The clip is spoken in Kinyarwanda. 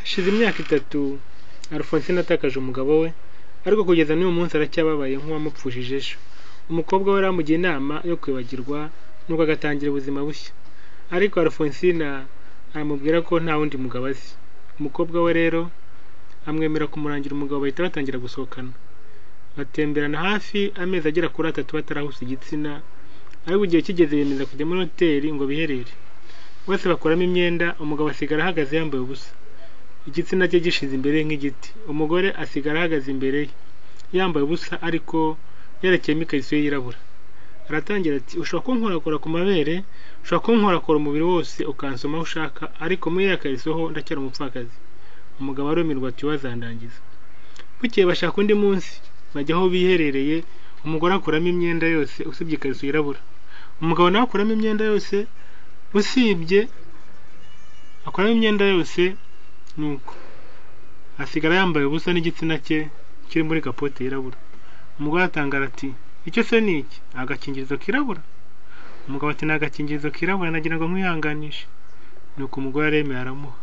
hashize imyaka itatu Alphonsine atakaje umugabo we ariko kugeza n'uyu munsi aracyababaye nk'uwamupfushije ejo umukobwa we yaramugiye inama yo kwibagirwa nuko agatangira ubuzima bushya ariko Alphonsine aramubwira ko nta wundi mugabo azi umukobwa we rero amwemera kumurangira umugabo bahita batangira gusohokana batemberana hafi amezi agera kuri atatu batarahuza igitsina ariko igihe kigeze bemeza kujya muri hoteli ngo biherere bose bakuramo imyenda umugabo asigara ahagaze yambaye ubusa igitsina cye gishize imbere ye nk'igiti umugore asigara ahagaze imbere ye yambaye ubusa ariko yerekeyemo ikariso ye yirabura aratangira ati ushobora kunkorakora ku mabere ushobora kunkorakora umubiri wose ukansoma aho ushaka ariko muri ya kariso ho ndacyari umupfakazi umugabo arumirwa ati wazandangiza bukeye bashaka undi munsi bajya aho biherereye umugore akuramo imyenda yose usibye ikariso yirabura umugabo nawe akuramo imyenda yose usibye akuramo imyenda yose nuko asigara yambaye ubusa n'igitsina cye kiri muri kapote yirabura umugore atangara ati icyo se ni iki agakingirizo kirabura umugabo ati ni agakingirizo kirabura nagira ngo nkwihanganishe nuko umugore aremeye aramuha